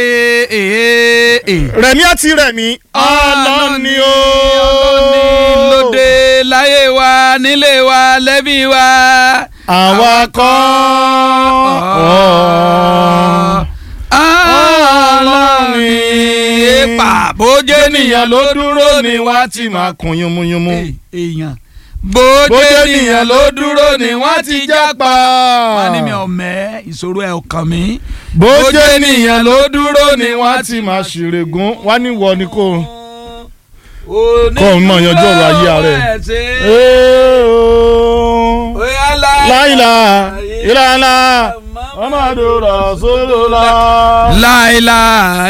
rẹ̀mí àti rẹ̀mí ọlọ́ni o. ọlọ́ni lóde láyé wa nílé wa lẹ́bí wa. àwa kọ́ ọlọ́ni èèpà bójú ènìyàn ló dúró ni wá ti máa kun yúnmúyúnmú. èèyàn bójú bójú ènìyàn ló dúró ni wọ́n ti jápa. wọ́n ní mi jápa. ò mẹ́ ìṣòro ẹ̀ ò kàn mí. bójú ènìyàn ló dúró ni wá ti máa ṣèrègùn wá ní wọ ni kò. Kọ́ ọ mọ̀ yanjú ọ̀rọ̀ ayé rẹ̀. láìla ìlànà ọmọdé rọ̀ sólò la. láìláà